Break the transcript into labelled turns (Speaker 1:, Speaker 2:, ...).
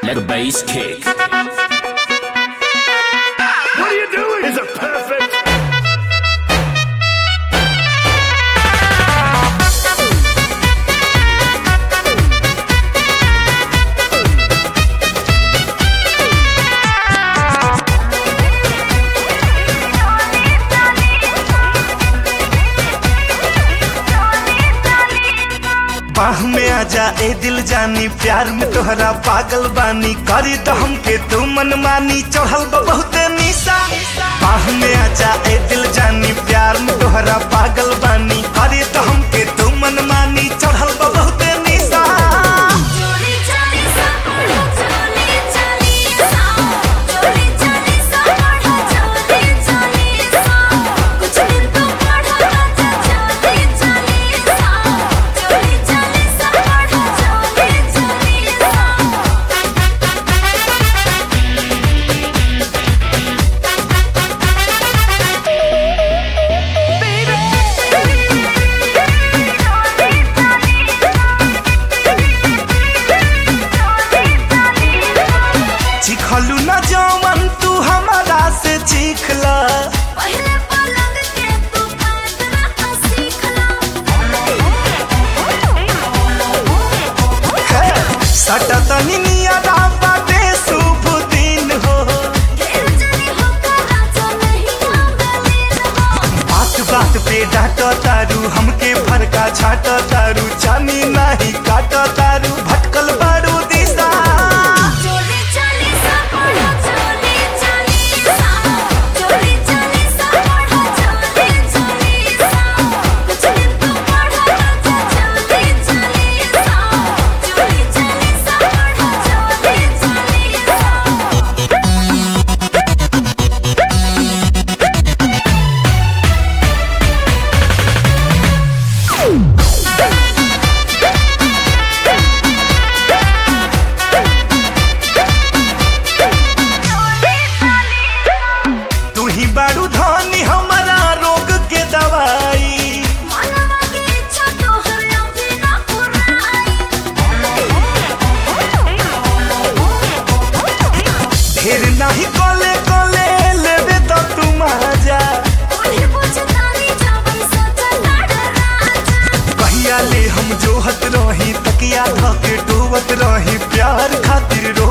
Speaker 1: Let the bass kick.
Speaker 2: What are you doing? Is it perfect?
Speaker 3: बाह में आजा ए दिल जानी प्यार में तोहरा पागल बानी करी तो हमके तू मन मानी चढ़ल बा बहुते निशा बाह में आजा ए दिल जानी प्यार में तोहरा पागल बानी करी तो हमके तू मन मानी चढ़ल बा बहुते निशा
Speaker 4: चोली चली सपना चोली चली सा चोली चली सपना चोली चली सा कुछ दिन तो पढ़ा राजा चोली चली सा चोली चली सपना चोली चली सा
Speaker 3: चिखलू न जवन तू हमारा से चीखला
Speaker 4: पहले पलंग के तू पैदरा सीखला
Speaker 3: सटा तनी नियरा बाटे शुभ दिन हो
Speaker 4: ढेर जनी होकर राजा नहीं आंगलीन हो
Speaker 3: बात बात पे डांट तारू हमके फरका छाट तारू जानी नहीं काट तारू भटकल बारू दिशा
Speaker 4: चोली चली सपना चोली चली सा चोली चली सपना चोली चली सा कुछ दिन तो पढ़ा राजा चोली चली सा चोली चली सपना चोली चली सा
Speaker 3: तू ही बारू धनी हमारा रोग के दवाई
Speaker 4: मनवा की इच्छा तो हर अभी ना पुराई
Speaker 3: ढेर नहीं कोले कोले लेवे तो तू मजा
Speaker 4: उन्हें पूछतानी जावन सोचा लड़ राजा
Speaker 3: कहिया ले हम जोहत रही तकिया धके डोवत रही प्यार खातिर रो